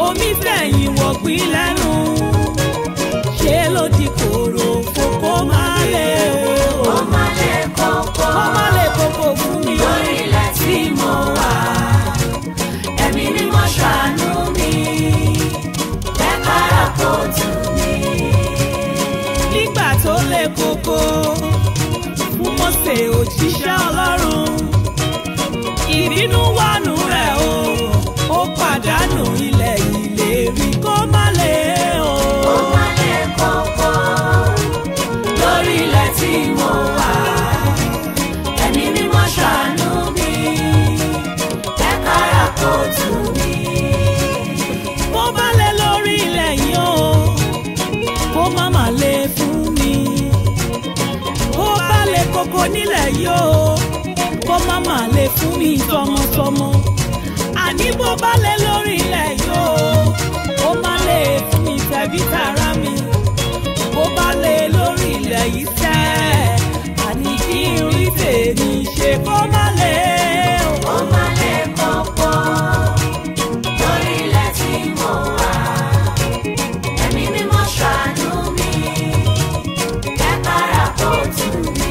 omi fẹ̀yìn wọ̀gbìn lẹ́nu ṣé ló di kòrò kókó máa lè o. ó má lè kókó kó má lè kókó fún mi. lórí ilẹ̀ tí mo wà. Ẹ̀mí mímọ́ ṣàánú mi, jẹ́ kára kó tù mí. nígbà tó lè kókó fún Mósè òjíṣẹ́ Ọlọ́run ìbínú wánu rẹ̀ o ó pàdánù ilẹ̀ ìlérí kó má lè o. Ó má lè kókó lórí ilẹ̀ tí mo wà. Ẹ̀mí mímọ́ ṣàánú mi, jẹ́ kára kó tù mí. bó bá lè lórí ilẹ̀ yìí o kó má má lè fún mi bó bá lè kókó nílẹ̀ yìí o kó má má lè fún mi tọmọtọmọ àní bó bá lè lórí ilẹ̀ yìí o kó má lè fún mi tẹ̀bí tara mi bó bá lè lórí ilẹ̀ yìí tẹ́ àní kí n rí tèmi ṣe kó má lè o. Ó má lè kókó lórí ilẹ̀ tí mo wà. Ẹ̀mí mímọ́ ṣàánú mi, jẹ́ kára kó tù mí.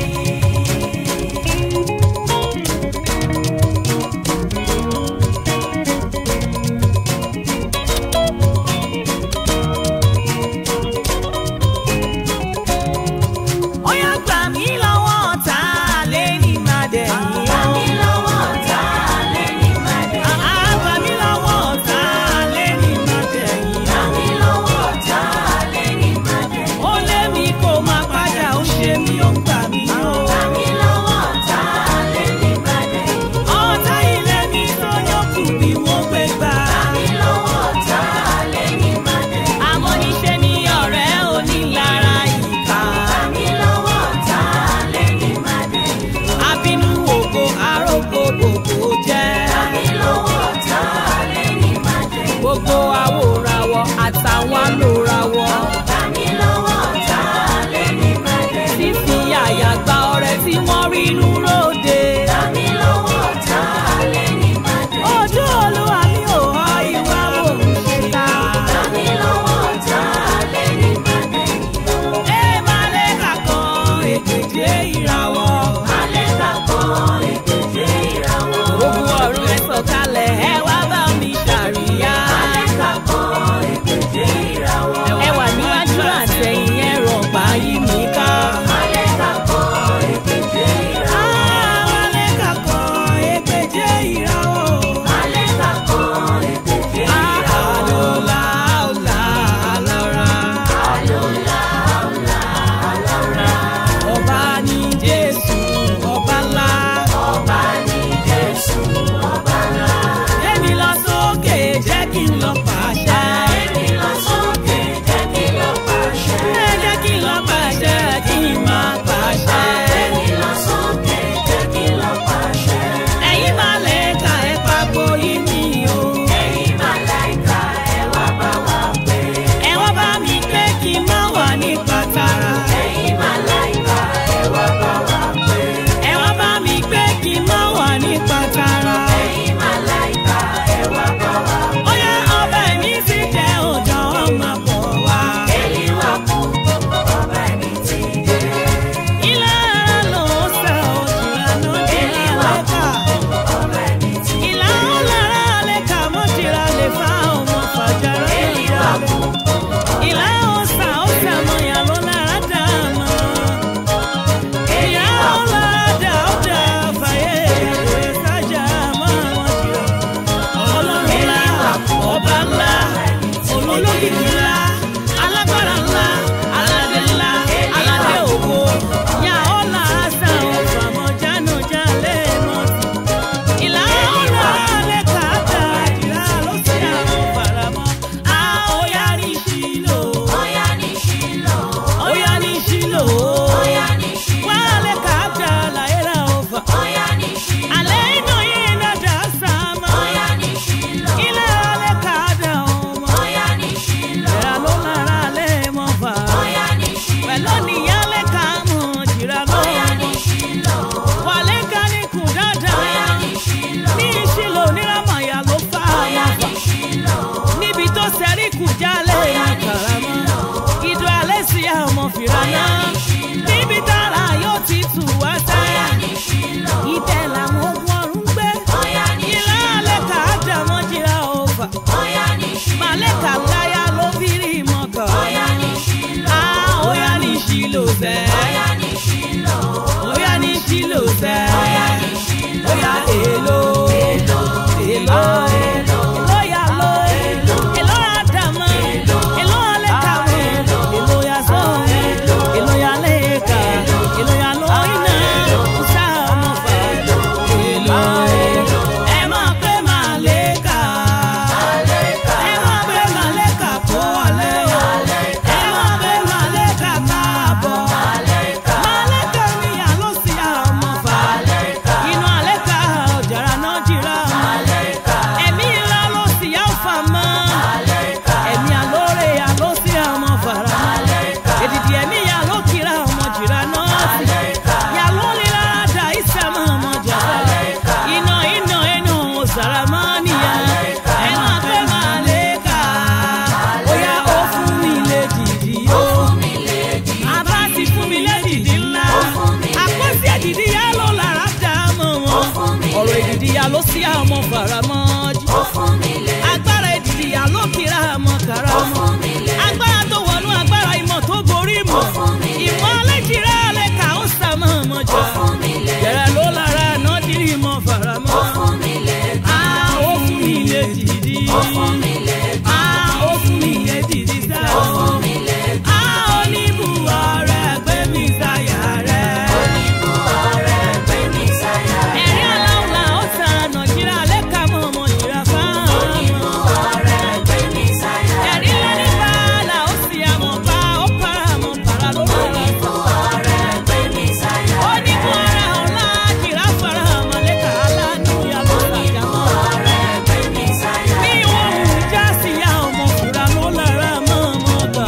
Ó yá gbà mí lọ́wọ́ ọ̀tá lé ní màdẹ̀yìn. Gbà mí lọ́wọ́ ọ̀tá lẹ́ni màdé. Àá gbà mí lọ́wọ́ ọ̀tá lé ní màdẹ̀yìn. Gbà mí lọ́wọ́ ọ̀tá lẹ́ni màdé. Ó lé mi kó máa padà ó ṣe mí ó ń gbà mí o. Gbà mí lọ́wọ́ ọ̀tá lẹ́ni màdé. Ọ̀tá ilé mi tó yọkù bí mo gbé gbà. Gbà mí lọ́wọ́ ọ̀tá lẹ́ni màdé. Àmọ́ níṣẹ́ ni ọ̀rẹ́ onílára ìkà. Gbà mí lọ́wọ́ ọ̀tá lẹ́ni màdé. Abínú ògo arógo gbogbo jẹ́. Gbà mí lọ́wọ́ ọ̀tá lẹ́ni màdé. Gbogbo àwòràwọ̀ àtàwọn alòràwọ̀. Gbà mí lọ́wọ́ ọ̀tá lẹ́ni màdé. Fífi àyà gba ọrẹ tí wọ́n rí inú lóde. Gbà mí lọ́wọ́ ọ̀tá lẹ́ni màdé. Ojú olúwa mi ò họ ìwà òṣìkà. Gbà mí lọ́wọ́ ọ̀tá lẹ́ni màdé. Ẹ máa lè kàkan èkejì ìràwọ̀. Alẹ́ kàkọ́ ètèjé ìràwọ̀. Ogun ọ̀run ẹ sọ̀kalẹ̀ ẹ wá bá mi ṣàríyá. Alẹ́ kàkọ́ ètèjé ìràwọ̀. sẹ́rí kù jálẹ̀ kàràmọ́ ìdó alẹ́ sí àmọ́ fìrànà níbi tára yóò ti tù wá sáyà ibẹ̀ làwọn ogun ọ̀run gbé ìlà alẹ́ kà á dàmọ́ jìrà ọ̀fà màlẹ́kà láyà ló fi rí mọ́kà Ah, óyá ní ṣìlò fẹ́ óyá ní ṣìlò fẹ́ óyá èlò èlò èlò lóyà ló èlò àdàmọ́ èlò alẹ́kà èlò yà sọ èlò yà lẹ́kà èlò yà lóyìnà sàmùfà èlò ẹ máa pé màlẹ́kà ẹ máa pé màlẹ́kà kó wọlé o ẹ máa pé màlẹ́kà káàbọ̀ màlẹ́kà mi yà ló sí àmọ́fà inú àlẹ́kà ọ̀jàrà náà jìrà ẹ̀mí ńlá ló sì yá fà mọ́ ẹ̀mí àlóore yà ló sí àmọ́ fàrà èdìdì ẹ̀mí yà ló kíra ọmọ jìrà náà sí yà ló líra dà ìsàmọ́ ọmọ jàdá iná iná inú sàrà máa níyà ẹ máa pẹ́ màlẹ́kà bóyá ó fún mi lè dìdì ó àbá ti fún mi lẹ́dìdì ńlá àkọsí ẹ̀dìdì yà ló lára dá mọ́ wọn ọ̀rọ̀ èdìdì yà ló sí àmọ́ faramọ́ jù agbára èdìdì yà ló kíra àmọ́ karamọ́ agbára tó wọnú agbára ìmọ̀ tó borí mọ̀ ìmọ̀ alẹ́jìrá alẹ́ kà ó sàmọ́ ọmọ jà yẹ̀rẹ̀ ló lára náà dírí mọ́ faramọ́ Ah, ó fún mi lẹ́dìdì Ah, ó fún mi lẹ́dìdì sáà a oníbùwọ̀ rẹ̀ gbé mi sáyà rẹ̀. ẹ̀rí aláwọ̀ ó tara nàìjíríà lẹ́ka mọ́ ọmọ ìjìrà fáwọn. ẹ̀rí lẹ́ni bàálà ó sì àmọ̀ bá ó para àmọ̀ para ló rọra. oníbùwọ̀ rẹ̀ ọ̀la jìrà fara àmọ̀ lẹ́ka aláàánú ya ló sàjà mọ́. bí wọ́n mú já sí ya ọmọ fúra ló lára mọ́ ọmọ gbà.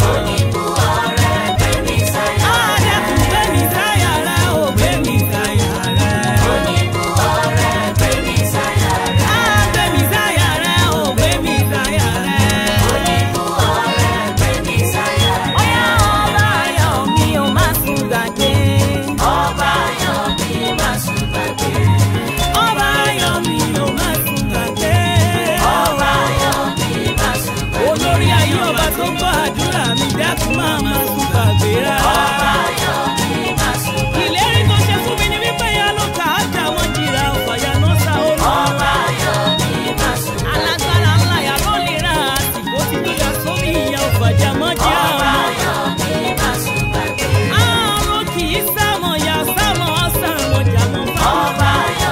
Adẹ́kùn gbé mi sáyà rẹ̀, ò gbé mi sáyà rẹ̀. Á gbé mi sáyà rẹ̀, ò gbé mi sáyà rẹ̀. Ọ̀yá ọba ayọ̀ mi ò má sùn gbàgbé. Ọba ayọ̀ mi ò má sùn gbàgbé. Olórí ayé ọba tó gbọ́ àdúrà mi dákun máa má sùn gbàgbé rárá. Ìlérí tó ṣe fún mi ni wípé ya ló kà á jà wọ́n jìrà ọ̀fàyà náà sá ó lọ. Alágbára ńlá yà ló lè ra àsìkò tí tó yà sórí ìyá ọ̀fàjà mọ́ jẹ́ ọmọ. Àrùn kì í sámọ̀ yà sámọ̀ ọ̀sàmọ̀ jàmọ̀ fáwọn.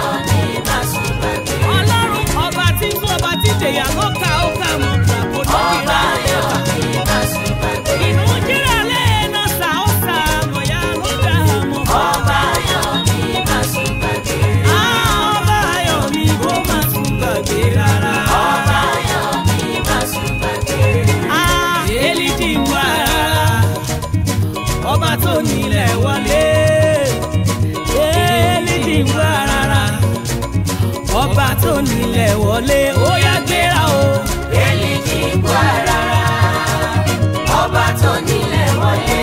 Ọlọ́run ọba tí tún ọba tí tèyà ló ka ó kà mọ̀ gbàgbọ́ lókìrá lẹ́ka. Inú jíra lẹ́ẹ̀nà sá ó sá mọ̀ yà ló dá mọ̀ fáwọn. Ọba ayọ̀ mi kó má tún gbàgbé rárá. Ah, Élídì ń wá rárá. Ọba tó nílẹ̀ wọlé. Élídì ń wá rárá. Ọba tó nílẹ̀ wọlé. Ó yá gbéra o. Ọba tó nílẹ̀ wọlé,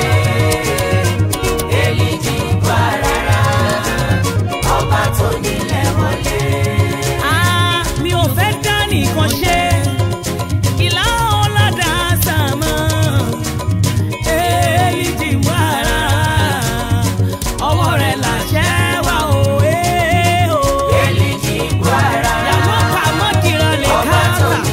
Èlìjì gbà rárá. Ọba tó nílẹ̀ wọlé. Ah, mi ò fẹ́ dá nìkan ṣe. Ìlà ọ̀làdà sàmọ́. Élídì ń wá rárá. Ọwọ́ rẹ̀ làṣẹ wà o. eh, o. Èlìjì gbà rárá. Yàmọ́ kà mọ́ kìrọ̀ lè Ọba tó káàkà.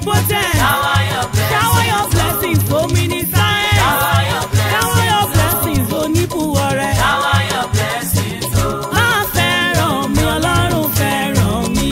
omnipotent. Shower your Shower your blessings, omniscient. Shower your Shower your blessings, oníbùwọ̀rẹ́. Shower your blessings, oh. Máa fẹ́ràn mi, Ọlọ́run fẹ́ràn mi.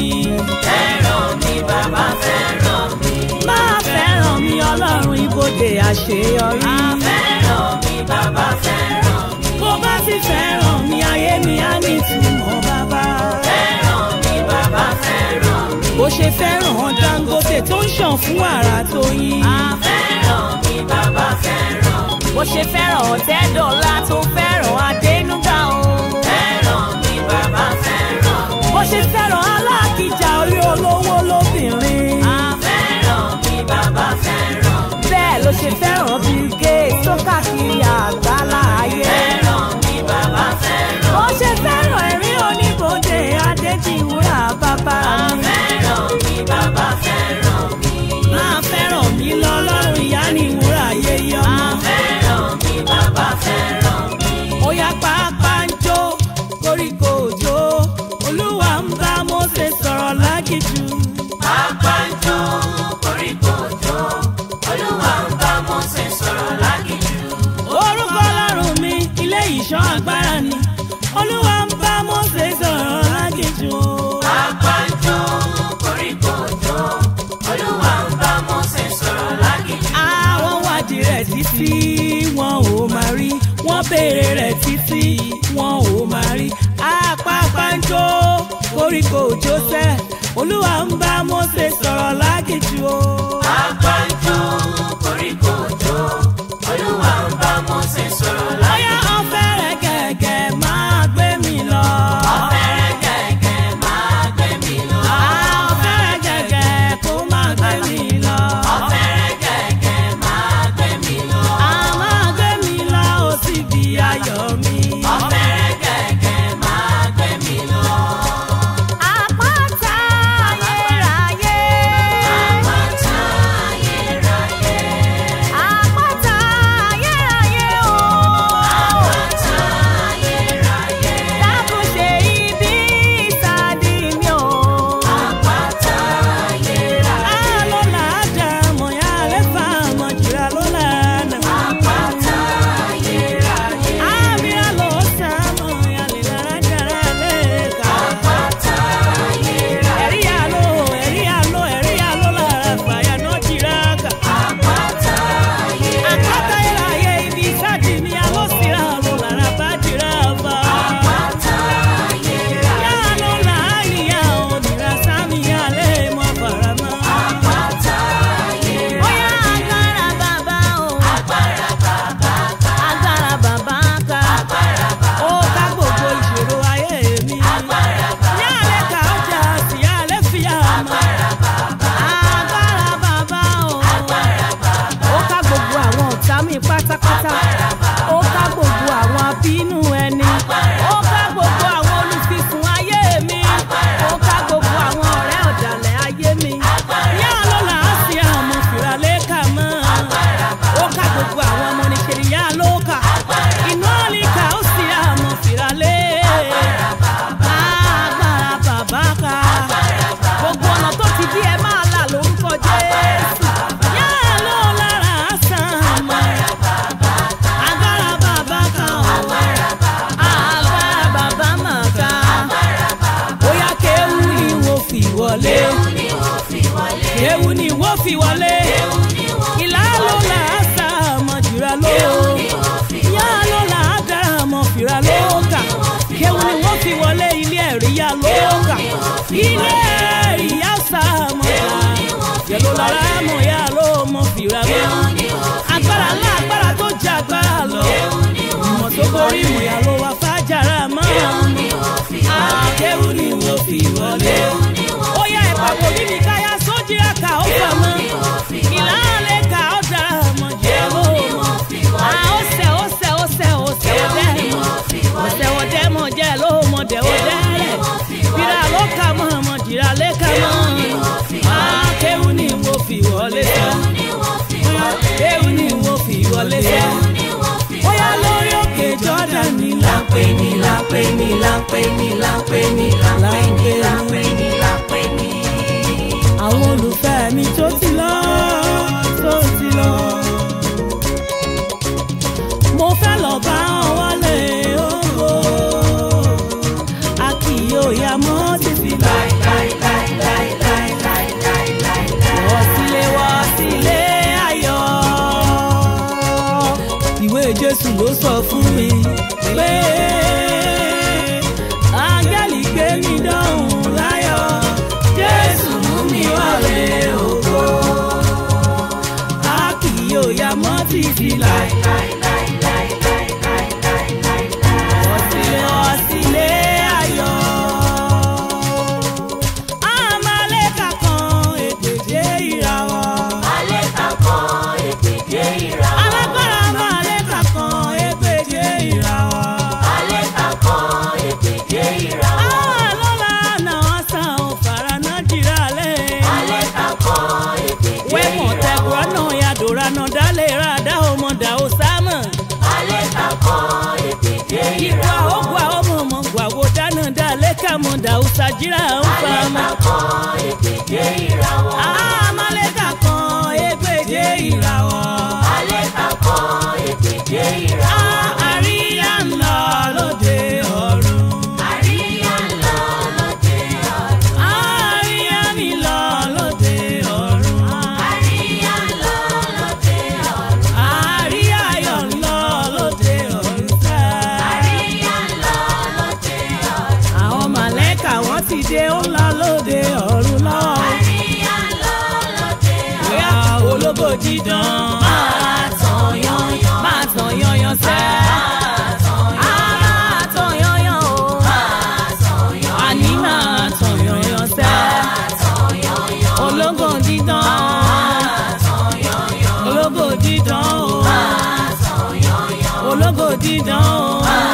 Fẹ́ràn mi, bàbá fẹ́ràn mi. Máa fẹ́ràn mi, Ọlọ́run ibodè àṣeyọrí. Fẹ́ràn mi, bàbá fẹ́ràn mi. Bó bá sì fẹ́ràn mi, ayé mi á ní ìtumọ̀ bàbá. Fẹ́ràn mi, bàbá fẹ́ràn mi. Bó ṣe fẹ́ràn Dangote tó ń ṣàn fún wàrà tó yín. Fẹ́ràn mi, bàbá fẹ́ràn mi. Bó ṣe fẹ́ràn Ọ̀tẹ́dọ̀lá tó fẹ́ràn Adénúgà o. Fẹ́ràn mi, bàbá fẹ́ràn mi. Bó ṣe fẹ́ràn Alákìjà orí olówó lóbìnrin. Fẹ́ràn mi, bàbá fẹ́ràn mi. Bẹ́ẹ̀ ló ṣe fẹ́ràn Bill Gates tó káàkiri àgbálá ayé. Fẹ́ràn mi, bàbá fẹ́ràn Bó ṣe fẹ́ràn ẹ̀rí oníbodè Adédìwúrà bàbá mi. Fẹ́ràn mi, bàbá fẹ́ràn mi. Máa fẹ́ràn mi lọ́lọ́run ìyá ni ìwúrà ayé yọ. Fẹ́ràn mi, bàbá fẹ́ràn mi. Ó yá pápá ń jó koríko òjò. Olúwa ń bá Mósè sọ̀rọ̀ lágìjù. Pápá ń jó, koríko jó. Olúwa ń bá Mósè sọ̀rọ̀ lágìjù. Orúkọ Ọlọ́run mi ilé ìṣọ́ agbára ni. Olúwa ń bá Mósè sọ̀rọ̀ lágìjù. Pápá ń jó, koríko jó. Olúwa ń bá Mósè sọ̀rọ̀ lágìjù. Àwọn wádìí rẹ̀ títí wọn ò máa rí. Wọ́n béèrè rẹ̀ títí wọn ò máa rí. Àpápá ń jó koríko òjò sẹ́. Olúwa ń bá Mósè sọ̀rọ̀ lágìjù o. Pápá ń jó, koríko jó. Olúwa ń bá Mósè sọ̀rọ̀ lágìjù. Bóyá ọ̀fẹ́rẹ́ gẹ̀gẹ̀ máa gbé mi lọ. Ọ̀fẹ́rẹ́ gẹ̀gẹ̀ máa gbé mi lọ. Ọ̀fẹ́rẹ́ gẹ̀gẹ̀ kó máa gbé mi lọ. Ọ̀fẹ́rẹ́ gẹ̀gẹ̀ máa gbé mi lọ. A máa gbé mi lọ ó sì bí ayọ̀ mi. Ọ̀fẹ́rẹ́ gẹ̀gẹ̀ máa gbé mi lọ. Àpáta ayérayé. Àpáta ayérayé. Àpáta ayérayé o. Àpáta ayérayé. Dákun ṣe ibi ìsàdí mi o. Àpáta ayérayé. Alola dàmọ̀ ya lẹ́fà mọ̀ jìrà lọ́la nà. Àpáta ayérayé. Àmìrà ló sàmọ̀ ya lè lára jàrá lẹ́ka. Àpáta ayérayé. Ẹ̀rí àlọ́ ẹ̀rí àlọ́ ẹ̀rí àlọ́ lára fàyà náà jìrà kà. Àpáta ayérayé. Àpáta ayérayé ibi ìsàdí mi àlọ́ síra lọ́ lára bá jìrà bá. Àpáta ayérayé. Yà lọ́ láàyè òmìnira sámi alẹ́ mọ́ faramọ́. Àpáta ayérayé. Bóyá agbára bàbá o. Agbára bàbá ká. Agbára bàbá ká. Agbára bàbá. Ó ká gbogbo ìṣòro ayé mi. Agbára bàbá. Yálẹ̀ ká ọjà sí yálẹ̀ fi àmọ́. Agbára bàbá. Agbára bàbá o. Agbára bàbá. Ó ká gbogbo àwọn ọ̀tá mi pátápátá. Ó ká gbogbo àwọn abínú ẹni. Ó ká gbogbo àwọn olùfisùn ayé mi. Ó ká gbogbo àwọn ọ̀rẹ́ ọ̀dàlẹ̀ ayé mi. Yá ló là á sí àmọ́ fìràlẹ́ kà mọ́. Ó ká gbogbo àwọn ọmọ nìṣẹ̀lẹ̀ yá ló kà. Inú ọ̀lìkà ó sì àmọ́ fìràlẹ́. Agbára bàbá ká. Gbogbo ọ̀nà tó ti bí ẹ máa là lórúkọ Jésù. Yá ló lára sàn mọ́. Agbára bàbá ká o. Agbára bàbá mà ká. Bóyá kéwú ni wo fi wọlé. Ni wọ́n fi wọlé. Kéwú ni wo fi wọlé. Ìlà ló là á sá mọ̀ jùlọ ló. Yá ló là á dára mọ̀ fìrà ló kà. Kéwú ni wọ́n fi wọlé ilé ẹ̀rí yá ló kà. Ilé ẹ̀rí yá sá mọ̀ yá. Yẹ̀lò lára mọ̀ yá ló mọ̀ fìrà ló. Agbára ńlá agbára tó jẹ agbára lọ. Ìmọ̀ tó borí ìmọ̀ yà ló wá fájàrà mọ́. Akéwú ni wọ́n fi wọlé. Ó yá ìpàgọ́ mi ní káyà sójì àkà ó fà mọ́. Ìlànà ká ó dára mọ̀ jẹ́ ló mọ̀. À ó sẹ̀ ó sẹ̀ ó sẹ̀ ó sẹ̀ ó dẹ́ mọ̀. Ó sẹ̀ ó dẹ́ mọ̀ jẹ́ ló mọ̀ dẹ̀ ó dẹ́ rẹ̀. Bírà ló kà mọ̀ mọ̀ jìrà lé kà mọ̀. Akéwú ni wọ́n fi wọlé sọ. Akéwú ni wọ́n fi wọlé sọ. Ó yá lórí òkè Jọ́dá ni lápẹ́ ni lápẹ́ ni lápẹ́ ni lápẹ́ ni lápẹ́ ni lápẹ́ ni lápẹ́ ni. Àwọn olùfẹ́ mi tó ti lọ jésù ló sọ fún mi pé áńgẹ́lì gbé mi dọ́hùn láyọ̀ jésù mú mi wálé ògo a kì yóò ya mọ́ títí láì. Ọ̀sìlẹ̀ ọ̀sìlẹ̀ ayọ̀. Àmàlẹ́kà kan ègbèje ìràwọ̀. Alágbára àmàlẹ́kà kan ègbèje ìràwọ̀. Àlọ́lá náà sàn ò fara náà jìrà lẹ̀. Wẹ́mọ̀ tẹ̀gbọ́n náà yàdòrà náà dálé ra dá ọmọ dà ó sámọ̀. Ìgbà ó gbà ọmọ ọmọ gbà wo dáná dá lẹ́ka mọ̀ dà ó sàjírà ń fa mọ́. Àmàlẹ́kà kan ègbèje ìràwọ̀. Àríyá ń lọ lóde ọ̀run. Àríyá mi lọ lóde ọ̀run. Àríyá ayọ̀ ń lọ lóde ọ̀run sẹ́. Àwọn màlẹ́kà wọ́n ti dé ó ń lọ lóde ọ̀run lọ. Bóyá ológo dídán. Máa tàn yányán. Máa tàn yányán sẹ́. Á máa tàn yányán o. Àní máa tàn yányán sẹ́. Ológo dídán. Ológo dídán o. Ológo dídán o.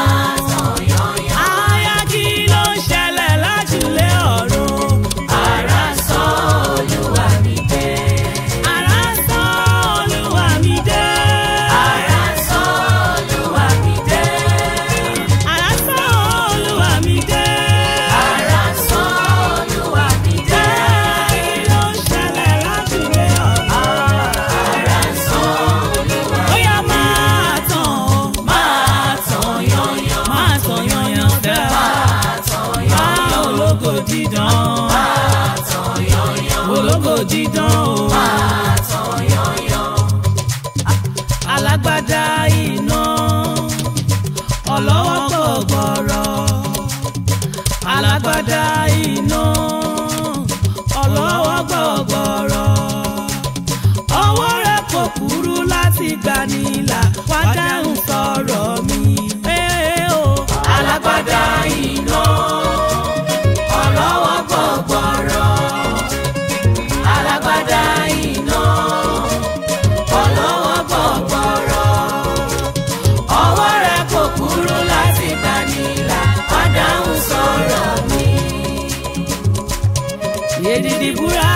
Aya kí ló ń ṣẹlẹ̀ lájúlé ọ̀run? Àrá sán Olúwa mi dé. Àrá sán Olúwa mi dé. Àrá sán Olúwa mi dé. Àrá sán Olúwa mi dé. Àrá sán Olúwa mi dé. Kí ló ń ṣẹlẹ̀ lájúlé ọ̀run? Àrá sán Olúwa mi dé. Ó yá máa tàn ó, máa tàn yányán. Máa tàn yányán fẹ́. Máa ológo dídán. Ológo dídán o. Alágbádá iná. Ọlọ́wọ́ gbọ̀gbọ̀rọ̀. Alágbádá iná. Ọlọ́wọ́ gbọ̀gbọ̀rọ̀. Ọwọ́ rẹ̀ kò kúrú láti gbanilà. Wá dáhùn sọ̀rọ̀ mi. Ee o. Alágbádá iná. Ọlọ́wọ́ gbọ̀gbọ̀rọ̀. Alágbádá iná. Ọlọ́wọ́ gbọ̀gbọ̀rọ̀. Ọwọ́ rẹ̀ kò kúrú láti gbanilà. Wá dáhùn sọ̀rọ̀ mi. Yedidi búra.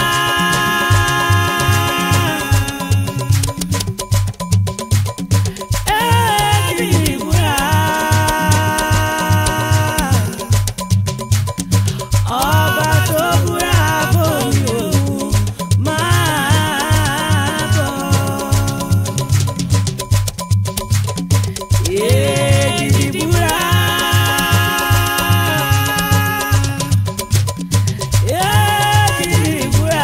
Yedidi búra. Ọba tó búra bóyá òun máa bọ̀. Yedidi búra. Yedidi búra.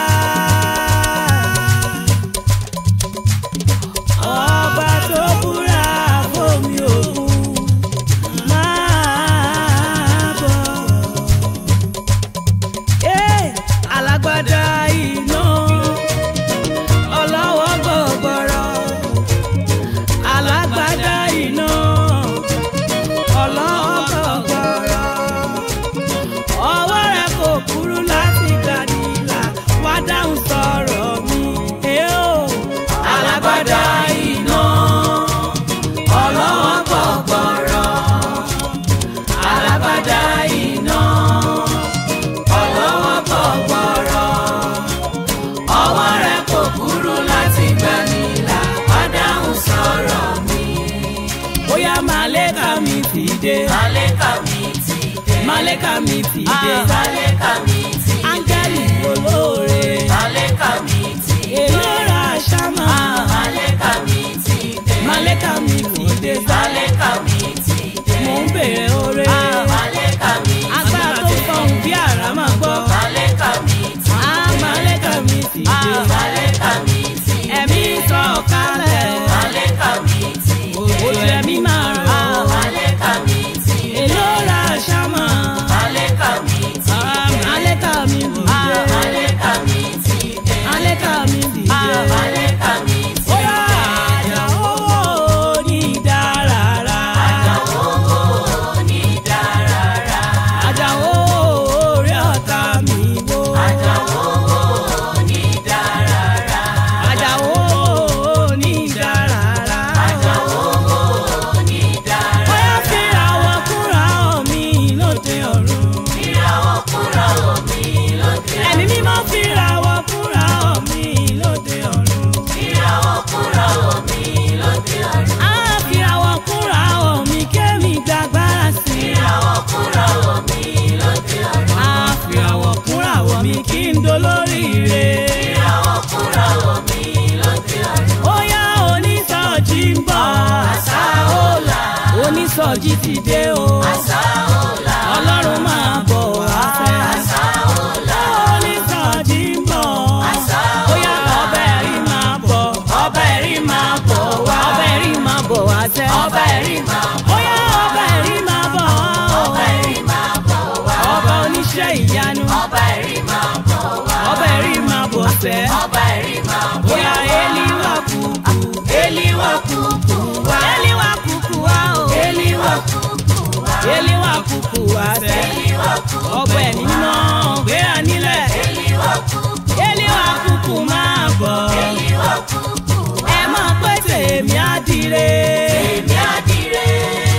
Ọba tó búra bómi òkun máa bọ̀. Ẹ́ alágbádá iná ọlọ́wọ́ gbọ̀gbọ̀rọ̀ alágbádá iná ọlọ́wọ́ gbọ̀gbọ̀rọ̀ ọwọ́ rẹ̀ kò kúrú láti gbàdìlà wá dáhùn sọ̀rọ̀ mi. Ẹ́ o alágbádá iná ọlọ́wọ́ gbọ̀gbọ̀rọ̀ alágbádá iná ọlọ́wọ́ gbọ̀gbọ̀rọ̀ ọwọ́ rẹ̀ kò kúrú láti gbanilà wá dáhùn sọ̀rọ̀ mi. bóyá màlẹ́kà mi ti dé. Màlẹ́kà mi ti dé. màlẹ́kà mi ti dé. Màlẹ́kà mi ti dé. áńgẹ́lì olóore. Màlẹ́kà mi ti dé. èlò ra ṣámà. Màlẹ́kà mi ti dé. màlẹ́kà mi ti dé. Màlẹ́kà mi ti dé. mò ń bèrè oore. Màlẹ́kà mi ti dé. agbára tó fọhùn bí àrá máa gbọ́. Màlẹ́kà mi ti dé. á màlẹ́kà mi ti dé. Màlẹ́kà mi ti dé. ẹ̀mí sọ̀ kalẹ̀. Màlẹ́kà mi ti dé. máa rọ̀. Àlékà mi ti dé. èló ra ṣámà. Àlékà mi ti dé. àlékà mi dìde. Àlékà mi ti dé. àlékà mi dìde. Àlékà mi ti ó yá àjà owó ní ìdárara. owó ní dárára. àjà owó orí ọ̀tá mi wó. Àjà owó ní dárára. àjà owó ní ìdárara. Àjà owó ní dárára. ó yá fi àwọn kúra mi lóde ọ̀run. Ìràwọ̀ kúrò omi lóde. ẹ̀mí mímọ́ fi àwọn kúra mi lóde ọ̀run. Ìràwọ̀ kúrò omi lóde ọ̀run. á fi àwọn kúra mi kémi gbàgbára sí i. Ìràwọ̀ kúrò omi lóde ọ̀run. á fi àwọn kúra mi kí n dolóríire. Ìràwọ̀ kúrò omi lóde ọ̀run. ó yá onísọjí ń bọ̀. Sáólà, onísọjí ti dé o. sáólà, ọlọ́run máa bọ̀ wá fẹ́. sáólà, onísọjí ń bọ̀. sáólà. ó yá ọbẹ̀ rí máa bọ̀. Ọbẹ̀ rí máa bọ̀ wá. ọbẹ̀ rí máa bọ̀ wá sẹ́. Ọbẹ̀ rí máa bọ̀. ó yá ọbẹ̀ rí máa bọ̀. Ọbẹ̀ rí máa bọ̀ wá. ọba oníṣẹ́ ìyanu. Ọbẹ̀ rí máa bọ̀ wá. ọbẹ̀ rí máa bọ̀ sẹ́. Ọbẹ̀ rí máa bọ̀ ó yá eliwa kúkú. Eliwa kúkú wá. eliwa kúkú wá o. Eliwa kúkú wá. eliwa kúkú wá sẹ́. Eliwa kúkú ọbẹ̀ ẹ̀mí náà gbéra nílẹ̀. Eliwa kúkú. eliwa kúkú máa bọ̀. Eliwa kúkú wá. ẹ máa pẹ́ tèmi á dire. Èmi àdìrẹ.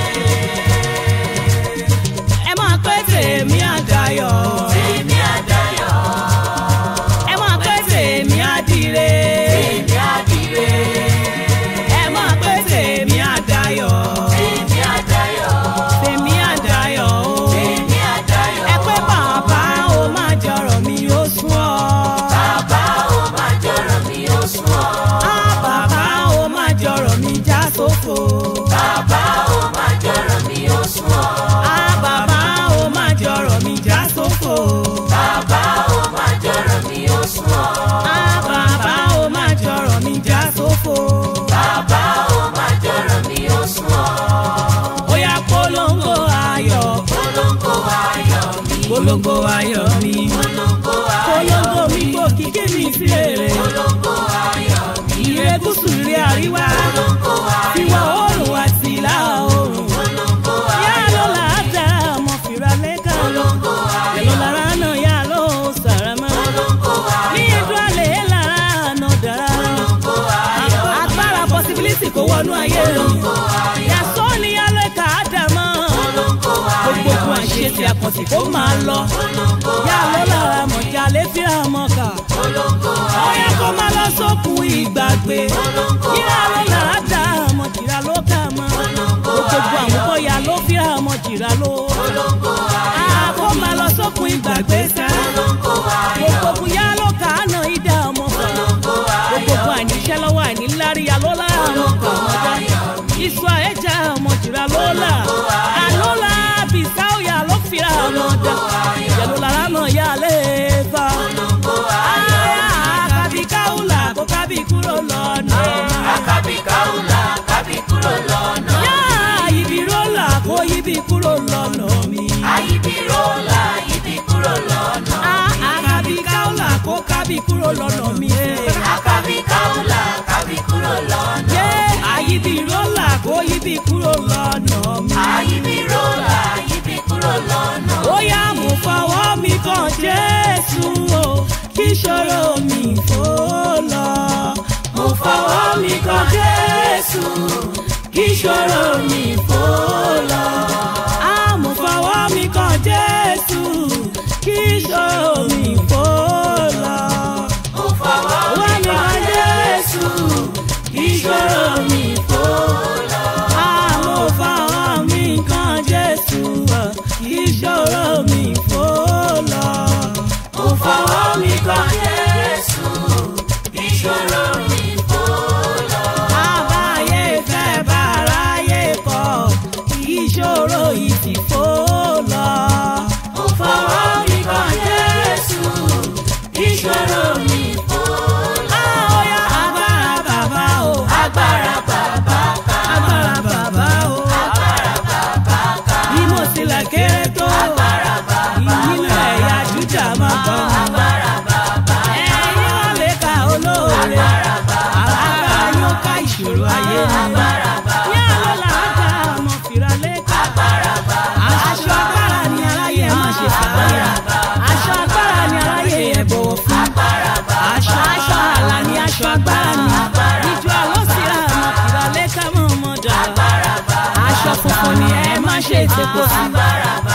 ẹ máa pẹ́ tèmi á dayọ̀. Èmi àdáyọ̀. ẹ máa pẹ́ tèmi á dire. Èmi àdìrẹ. ẹ máa pẹ́ tèmi á dayọ̀. Èmi àdáyọ̀. tèmi á dayọ̀ o. Èmi àdáyọ̀. ẹ pé bàbá o máa jọrọ̀ mi ó sún ọ. Bàbá ó máa jọ̀rọ̀ mi ó sún ọ. á bàbá o máa jọrọ̀ mi já sófo. Bàbá ó máa jọ̀rọ̀ mi ó sún ọ. á bàbá o máa jọrọ̀ mi já sófo. Bàbá ó máa jọ̀rọ̀ mi ó sún ọ. á bàbá o máa jọrọ̀ mi já sófo. Bàbá ó máa jọ̀rọ̀ mi ó sún ọ. ó yá polongo ayọ̀. Polongo ayọ̀ mi. polongo ayọ̀ mi. Polongo ayọ̀ polongo mi kò kíkí mi sí èrè. Polongo ayọ̀ mi. ìrè gúúsù ìrè àríwá. Polongo ayọ̀ ìwọ̀ oòrùn àti ìlà oòrùn. Polongo yá ayọ̀ ló là á dá ọmọ fìrà lẹ́ka. Polongo ayọ̀ Yẹ̀lò lára náà yá ló sàrámà. Polongo Ní ayọ̀ ìdú àlè lára náà dára. Polongo ayọ̀ Agbára possibility kò wọnú ayé rẹ̀. Yàtọ̀ ni yálẹ̀ ká dà mọ́. Polongo Gbogbo ayọ̀ ogun àṣẹ ti àkànṣe kó máa lọ. Polongo Yá ló lára mọ̀jà lé fíra mọ́ kà. Polongo Ó yẹ kó máa lọ sókun ìgbàgbé. Yíra ló lára dá mọ̀ jìrà ló kà mọ́. Gbogbo àwọn bóyá ló fíra mọ̀ jìrà ló. Polongo ayọ̀ Àkó máa lọ sókun ìgbàgbé sẹ́. Polongo ayọ̀ Gbogbo ogun yá ló kà á nà ìdá ọmọ fún. Polongo ayọ̀ Gbogbo ogun àníṣẹ́ lọ́wọ́ àníláríyá ló lára àwọn kan mọ́já. Iṣu àyẹ̀já ọmọ jìrà ló là. Àlọ́lá bìsáwìyà ló fira ọmọ dá. Ìyẹ̀lú lára náà yá lé fa. Àkàbí káwùlà kó kábí kúrò lọ́nà. Àkàbí káwùlà kábí kúrò lọ́nà. Yá ibi rólà kó yíbi kúrò lọ́nà mi. Àyíbí rólà yíbí kúrò lọ́nà. Àkàbí káwùlà kó kábí kúrò lọ́nà mi. Àkàbí káwùlà kábí kúrò lọ́nà. Yé àyíbi rólà kó yíbi kúrò lọ́nà mi. Àyíbí rólà yíbí kúrò lọ́nà. ó yá mo fọwọ́ mi kan jésù o kí ìṣòro mi fò lọ. mo fọwọ́ mi kan jésù kí ìṣòro mi fò lọ. á mo fọwọ́ mi kan jésù kí ìṣòro mi fò lọ. Mo fọwọ́ wá mi kan jésù kí ìṣòro mi fò lọ. á mo fọwọ́ mi kan jésù kí ìṣòro mi fò lọ. mo fọwọ́ mi kan jésù ìṣòro mi fò lọ. àbáyé fẹ́ báráyé kọ̀ kì í ṣó ṣe tèpo sí. agbára